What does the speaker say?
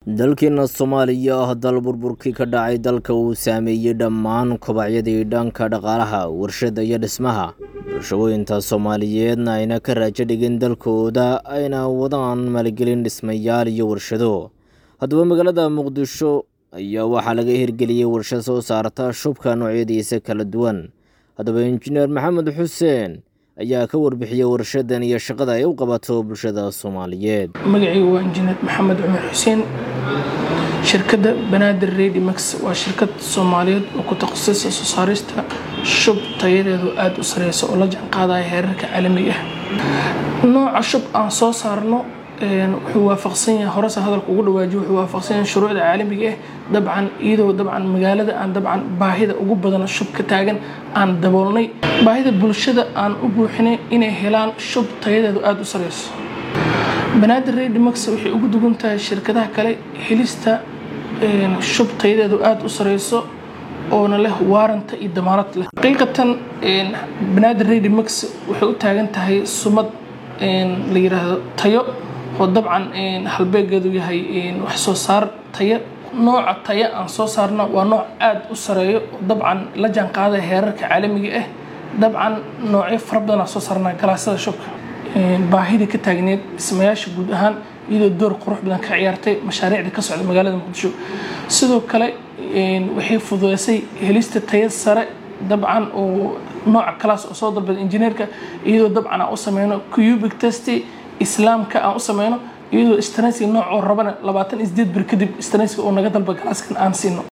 dalkeena soomaaliya ah dal burburkii ka dhacay dalka uu saameeyey dhammaan kobacyadii dhanka dhaqaalaha warshada iyo dhismaha bulshooyinta soomaaliyeedna ayna ka raajo dhigin dalkooda ayna wadaan maalgelin dhismayaal iyo warshado haddaba magaalada muqdisho ayaa waxaa laga hirgeliyey warshad soo saarta shubka noocyadiisa kala duwan haddaba injineer maxamed xuseen ayaa ka warbixiyey warshadan iyo shaqada ay u qabato bulshada soomaaliyeed magacaygu waa injineer maxamed cumar xuseen shirkadda banaadir redimax waa shirkad soomaaliyeed oo ku takhasusaysa soo saarista shub tayadeedu aada u sareysa oo la jaanqaadaya heerarka caalamiga ah nooca shub aan soo saarno wuxuu waafaqsan yahay horesa hadalka ugu dhawaajiyo wuxuu waafaqsan yahay shuruucda caalamiga ah dabcan iyadoo dabcan magaalada aan dabcan baahida ugu badan shub ka taagan aan daboolnay baahida bulshada aan u buuxinay inay helaan shub tayadeedu aada u sareyso banaadir redimax waxay ugu dugan tahay shirkadaha kale helista shub tayadeedu aada u sareyso oona leh waaranta iyo damaanad leh xaqiiqatan banaadir redimax waxay u taagan tahay sumad la yiraahdo tayo oo dabcan halbeegeedu yahay wax soo saar tayo nooca tayo aan soo saarna waa nooc aada u sareeyo oo dabcan la jaanqaadaya heerarka caalamiga ah dabcan noocyo fara badan aan soo saarnaa galaasada shubka baahida ka taagneed dhismayaasha guud ahaan iyadoo door qurux badan ka ciyaartay mashaariicda ka socda magaalada muqdisho sidoo kale waxay fududeysay helista tayo sare dabcan oo nooca kalaas oo soo dalbada injineerka iyadoo dabcan aan u sameyno cubic test islaamka aan u sameyno iyadoo stransiga nooc oo rabana labaatan isdeed bir kadib stransiga oo naga dalba galaaskan aan siino